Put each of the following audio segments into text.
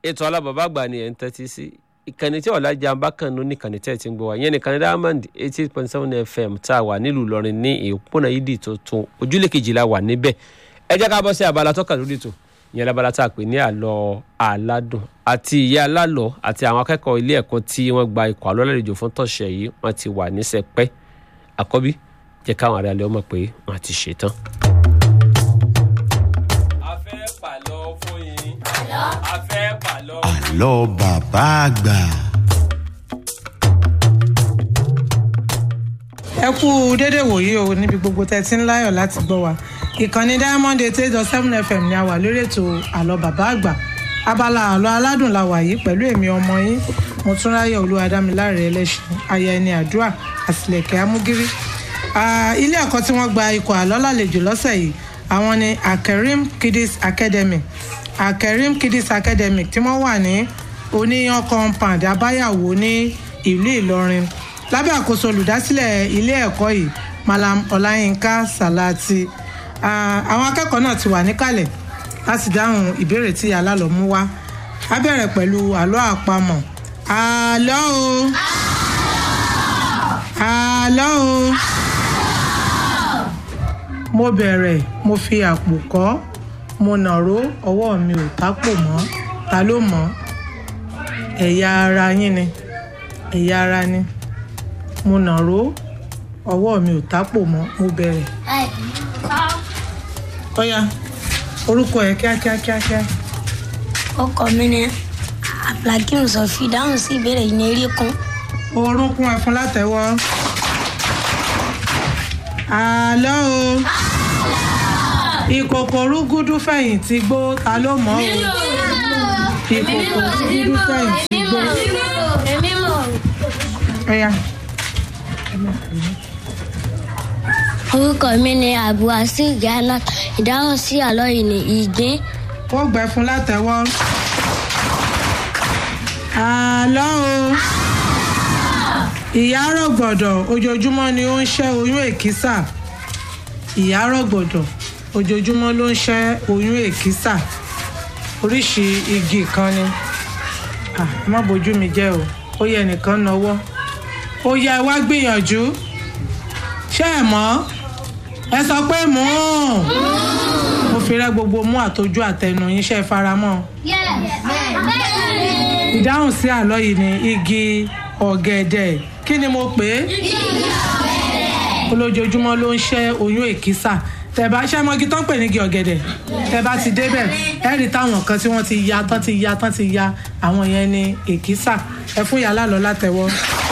ètò alábàbà àgbà ni ẹ̀ ń tẹ́tí sí ìkànnì tí ọ̀làjà bákànnú nìkànnì tẹ́ ẹ̀ ti ń gbọ́ wa ìyẹn nìkànnì diamond eighty point seven fm tá a wà nílùú ìlọrin ní ìpónà yídì tuntun ojúlé kejìlá wà níbẹ̀ ẹ jẹ́ ká bọ́ sí abala tọ́ka lórí ètò ìyẹn lábala tá a pè ní àlọ́ aládùn àti ìyá alálọ́ àti àwọn akẹ́kọ̀ọ́ ilé ẹ̀kọ́ tí wọ́n gba ikọ̀ àlọ́ lálejò fún tọ̀sẹ̀ yìí wọ́n ti wà ní sẹpẹ́ àkọ́bí jẹ́ káwọn ará ilé ọmọ pé wọ́n ti ṣetán. a fẹ́ pàlọ́ fún yín a fẹ́ pàlọ́ àlọ́ bàbá àgbà. ẹ kú dédé wòyí o níbi gbogbo tẹ́ ti ń láyọ̀ láti gbọ́ wa ìkànnì diamond eight eight dot seven fm ni a wà lórí ètò àlọ́ bàbá àgbà abala àlọ́ aládùn la wà yìí pẹ̀lú èmi ọmọ yín mọ̀túnráyọ̀ olúwadámiláre ẹlẹ́sìn aya ẹni àdúrà àtìlẹ̀kẹ̀ amúgírí Ah, ilé ẹ̀kọ́ tí wọ́n gba ikọ̀ àlọ́ lálejò lọ́sẹ̀ yìí àwọn ni akerim kiddies academy akerim kiddies academy tí wọ́n wà ní oníyan compound abáyàwó ní ìlú ìlọrin lábẹ́ àkóso olùdásílẹ̀ ilé ẹ̀kọ́ yìí malam ọláyínká salati Ah, àwọn akẹ́kọ̀ọ́ náà ti wà níkàlẹ̀ láti dáhùn ìbéèrè tí alálọ̀ mú wá a bẹ̀rẹ̀ pẹ̀lú àlọ́ àpamọ̀ àlọ́ o àlọ́ o mo bẹ̀rẹ̀ mo fi àpò kọ́ mo nàró ọwọ́ mi ò tápò mọ́ ta ló mọ̀ ẹ̀yà ara yín ni ẹ̀yà ara ni mo nàró ọwọ́ mi ò tápò mọ́ mo bẹ̀rẹ̀ ọ̀ya orúkọ ẹ̀ kíákíá kíákíá ọkọ mi ni abdulhakeem sọfí dáhùn sí ìbéèrè yìí ní eré kan orúnkún ẹ̀ fún látẹ̀wọ́ àlọ́ o ìkòkò rúgúdú fẹ̀yìntì gbó ta ló mọ̀ o ìkòkò rúgúdú fẹ̀yìntì gbó ọ̀ya orúkọ mi ni abdulhasir ghana ìdáhùn sí àlọ́ yìí ní ìgbín ó gbẹ fún látẹ̀wọ́ àlọ́ o ìyá rọ̀gbọ̀dọ̀ ojoojúmọ́ ni ó ń ṣẹ́ oyún èkísà ìyá rọ̀gbọ̀dọ̀ ojoojúmọ́ ló ń ṣẹ́ oyún èkísà oríṣi igi kan ni Ah, ẹ má bójú mi jẹ́ o ó yẹ nìkan náwó ó yẹ wá gbìyànjú ṣé ẹ mọ̀ ẹ sọ pé mú mo fi rẹ́ gbogbo mú àtọjú àtẹnu yín ṣe é faramọ́ ìdáhùn sí àlọ́ yìí ni igi ọ̀gẹ̀dẹ̀ kí ni mo pè é olójoojúmọ́ ló ń ṣẹ́ oyún èkísà tẹ̀bá ṣẹ́ mọ́gi tán pè ní igi ọ̀gẹ̀dẹ̀ tẹ̀bá ti débẹ̀ ẹ rí táwọn kan tí wọ́n ti ya tán ti ya tán ti ya àwọn yẹn ní èkísà ẹ fún yàrá lọ látẹ̀wọ́.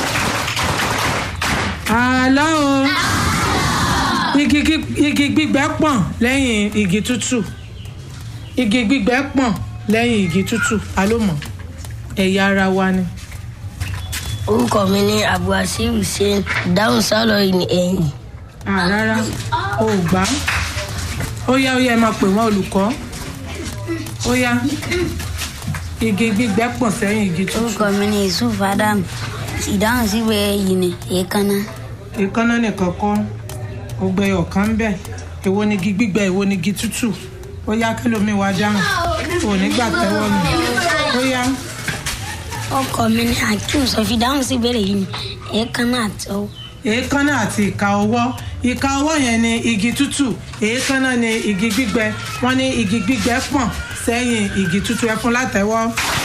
àlọ́ o igi gí- igi gbígbẹ pọ̀n lẹ́yìn igi tútù igi gbígbẹ pọ̀n lẹ́yìn igi tútù ta ló mọ̀ ẹ̀yà ara wa ni. orúkọ mi ni abdulhasir hussein ìdáhùn sí àlọ́ yìí ní ẹ̀yìn Ah, rárá o ò gbá ó yá ó yá ẹ máa pè wọ́n olùkọ́ ó yá igi gbígbẹ pọ̀n sẹ́yìn igi tútù orúkọ mi ni yusuf adam ìdáhùn sí ìbéèrè yìí ní èékánná ìkànnà nìkan kọ́ ọgbẹ́ ọ̀kan ń bẹ̀ èwo ni igi gbígbẹ èwo ni igi tútù ó yá kẹlòmíì wá dáhùn ò ní gbà tẹ́wọ́ mi ó yá ọkọ mi ni hakeem sọfí dáhùn sí ìbéèrè yìí ní èékánná àti ọwọ́ èékánná àti ìka ọwọ́ ìka ọwọ́ yẹn ni igi tútù èékánná ni igi gbígbẹ wọ́n ní igi gbígbẹ pọ̀n sẹ́yìn igi tútù ẹ fún látẹ́wọ́.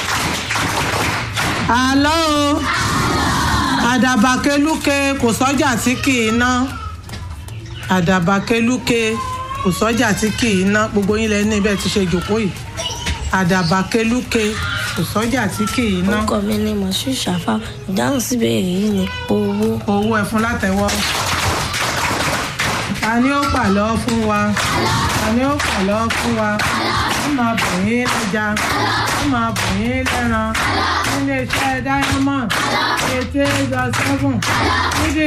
àlọ́ o àdàbàkelúke kò sọ́jà tí kì í ná àdàbàkelúke kò sọ́jà tí kì í ná gbogbo yín lẹ ní bẹ́ẹ̀ ti ṣe jòkó yìí àdàbàkelúke kò sọ́jà tí kì í ná orúkọ mi ni moshood shafa ìdáhùn sí ìbéèrè yìí ní owó owó ẹ fún látẹ́wọ́. ta ni ó pàlọ́ fún wa ta ni ó pàlọ́ fún wa ó máa bọ̀ yín lẹ́ja ó máa bọ̀ yín lẹ́ran nílé iṣẹ́ diamond eighty eight dot seven nídìí